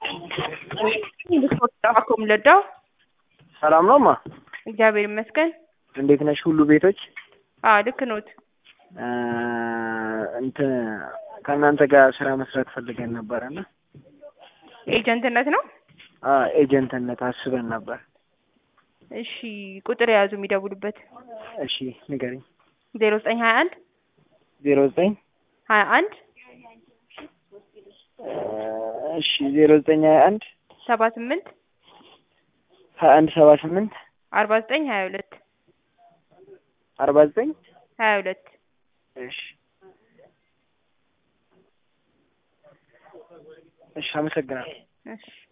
አኮም ለዳው ሰላም ነው ማ እግዚአብሔር ይመስገን። እንዴት ነሽ? ሁሉ ቤቶች አዎ ልክ ኖት። እንትን ከእናንተ ጋር ስራ መስራት ፈልገን ነበረ እና ኤጀንትነት ነው። ኤጀንትነት አስበን ነበር። እሺ ቁጥር የያዙ የሚደውሉበት እሺ ንገሪኝ። ዜሮ ዘጠኝ ሀያ አንድ ዜሮ ዘጠኝ ሀያ አንድ እሺ ዜሮ ዘጠኝ ሀያ አንድ ሰባ ስምንት ሀያ አንድ ሰባ ስምንት አርባ ዘጠኝ ሀያ ሁለት አርባ ዘጠኝ ሀያ ሁለት እሺ እሺ አመሰግናለሁ። እሺ